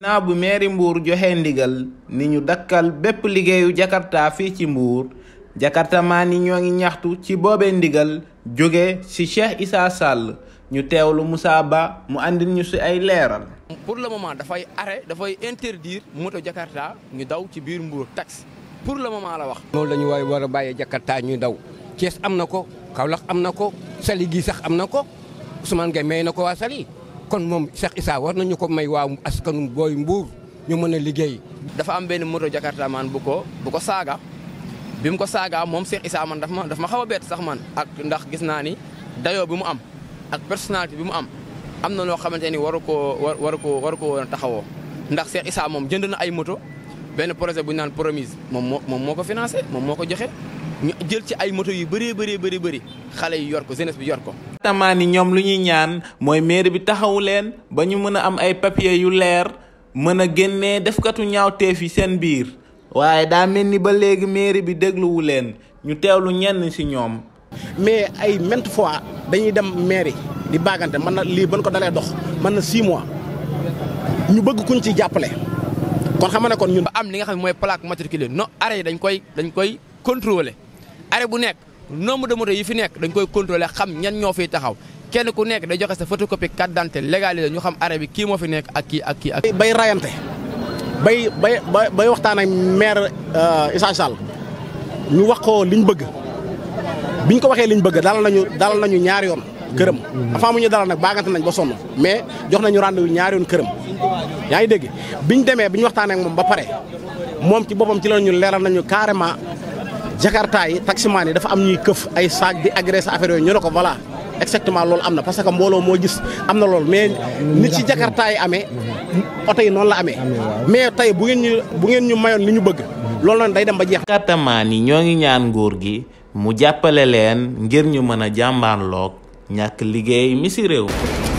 naa bu meeri Mbour joxe ndigal ni ñu dakkal bépp liggéeyu Jakarta fii ci Mbour Jakarta maa ni ñoo ngi ñaxtu ci boobe ndigal jóge ci Cheikh Issa Sall ñu teewlu Moussa Ba mu andil ñu ci ay leeral. pour le moment dafay arrêt dafay interdire moto Jakarta ñu daw ci biir Mbour taxi pour le moment la wax. loolu la ñu waay war a bàyyee Jakarta ñuy daw Thiès am na ko Kaolack am na ko Saly gi sax am na ko Ousmane Gueye may na ko waa Saly kon moom Cheikh Issa war nañu ko may waa askanu booy Mbour ñu mën a liggéey. dafa am benn moto Jakarta man bu ko bu ko saaga bi mu ko saaga moom Cheikh Issa man daf ma daf ma xaw a bett sax man ak ndax gis naa ni dayoo bi mu am ak personnalité bi mu am am na loo xamante ni waru koo war waru koo waru ko woon a taxawoo ndax Cheikh Issa moom jënd na ay moto benn projet bu ñu naan promise moom moo moom moo ko financé moom moo ko joxe ñu jël ci ay moto yu bëree bëree bëri bëri xale yi yor ko jeunesse bi yor ko. tamaa ni ñoom lu ñuy ñaan mooy mairie bi taxawu leen ba ñu mën a am ay papier yu leer mën a génnee defkatu ñaawteef yi seen biir waaye daa mel ni ba léegi mairie bi dégluwu leen ñu teewlu ñenn ci ñoom. mais ay maintes fois dañuy dem mairie di baagante mën na lii ban ko dalee dox mën na 6 mois ñu bëgg kuñ ci jàppale kon xam ne kon ñun. ba am li nga xam ne mooy plaque matriculée no arrêt yi dañ koy dañ koy contrôler arrêt bu nekk nombre de moto yi fi nekk dañ koy contrôler xam ñan ñoo fiy taxaw kenn ku nekk day joxe sa photocopie carte d'identité légalisé ñu xam arrêt bi kii moo fi nekk ak kii ak kii ak. bay rayante bay bay bay waxtaan ak maire Issa Sall ñu wax ko liñ bëgg biñ ko waxee liñ bëgg dalal nañu dalal nañu ñaari yoon këram. avant mu ñu dalal nag baagante nañ ba sonn mais jox nañu rendez-vous ñaari yoon këram. yaa ngi dégg biñ demee bi ñu waxtaanee ak moom ba pare moom ci boppam ci la ñu leeral nañu carrément Jakarta yi taximaan yi dafa am ñuy këf ay saag di agressé affaire yooyu ñu ne ko voilà exactement loolu am na parce que mbooloo moo gis am na loolu mais nit ci Jakarta yi amee oto yi noonu la amee mais tey bu ngeen ñu bu ngeen ñu mayoon li ñu bëgg loolu noonu day dem ba jeex. Jakartamaan yi ñoo ngi ñaan nguur gi mu jàppale leen ngir ñu mën a jàmbaarloog ñàkk liggéey mi ci réew